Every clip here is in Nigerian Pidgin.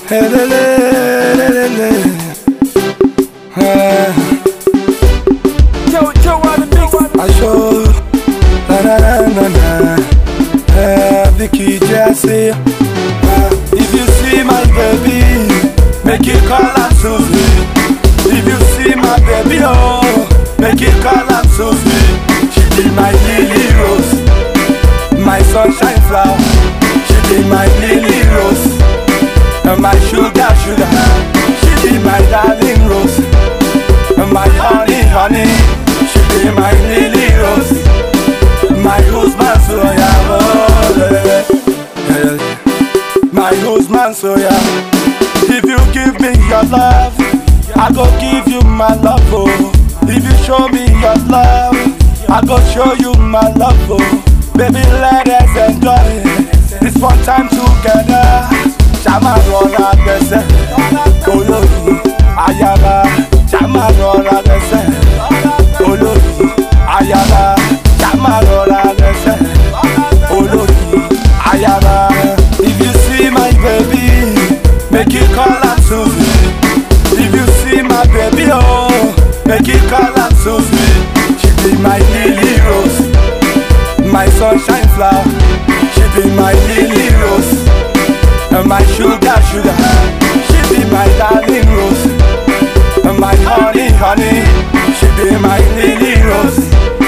Hey, le, le, le, le, le. Ah, Joe, Joe on the mix. Aṣọ na na na na na Eh, Vicky Jesse Ah, If you see my baby Make you call am Susie If you see my baby oh Make you call am Susie She be my lily rose My sunshine flower She be my lily rose And my sugar sugar She be my darling rose And my honey honey She be my lily rose My husband so yeah oh, yeah, yeah. My husband so yeah If you give me your love I go give you my love oh If you show me your love I go show you my love oh Baby let us enjoy This one time together Ṣàmà rọra gbẹsẹ̀ olórí ayaba Ṣàmà rọra gbẹsẹ̀ olórí ayaba Ṣàmà rọra gbẹsẹ̀ olórí ayaba. If you see my baby, make you call am Susie. If you see my baby, oh, make you call am Susie. She be my lily rose, my sunshine flower. She be my lily rose, and my sugar sugar. She be my darling rose, and my honey honey. She be my lily rose,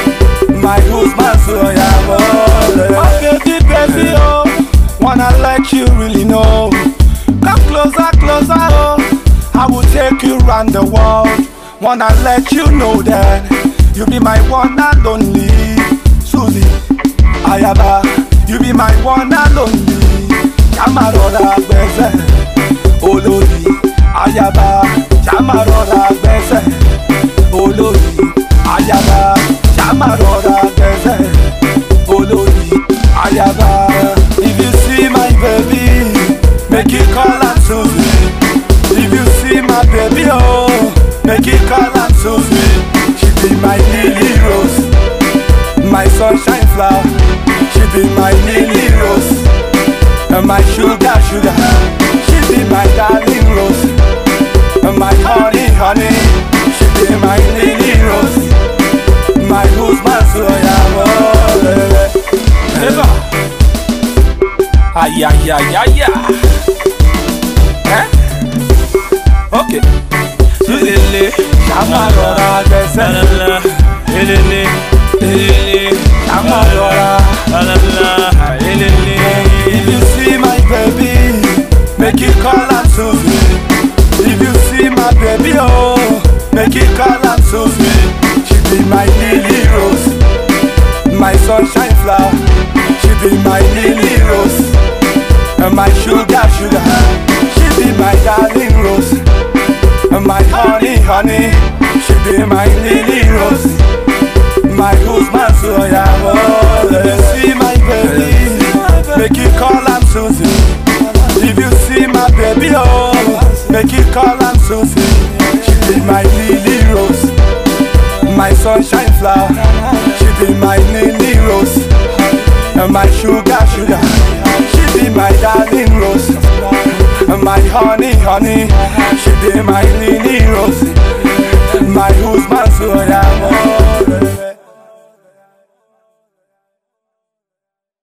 my husband so yeah. Oh, my baby baby oh, wanna let you really know. Come closer closer oh, I will take you round the world. Wanna let you know that you be my one and only Susie Ayaba. You be my one and only Yamarora gbẹsẹ̀ olórí Ayaba. Yamarora gbẹsẹ̀ olórí Ayaba. Yamarora gbẹsẹ̀ olórí Ayaba. If you see my baby, make you call am Susie. If you see my baby, oh, make you call am Susie. She be my lily rose, my sunshine flower. She be my lily rose, and my sugar sugar. She be my darling rose, and my honey honey. She be my lily rose, my husband so yeah. oh, yeah, yeah. Ay, ay, ay, ay, ay. Eh? Okay. Lele, ṣàmà rọra gbẹsẹ̀. La-la-la. Elele. Elele. Ṣàmà rọra. La-la-la. Elele. If you see my baby, make you call am Susie. If you see my baby, oh, make you call am Susie. She be my lily rose, my sunshine flower. She be my lily rose, and my sugar sugar. She be my darling rose, and my honey honey. She be my lily rose, my husband so yeah. Oh, if you see my baby, make you call am Susie. If you see my baby, oh, make you call am Susie. She be my lily rose, my sunshine flower. She be my lily rose, and my sugar sugar. She be my darling rose, and my honey honey. She be my lily rose, my husband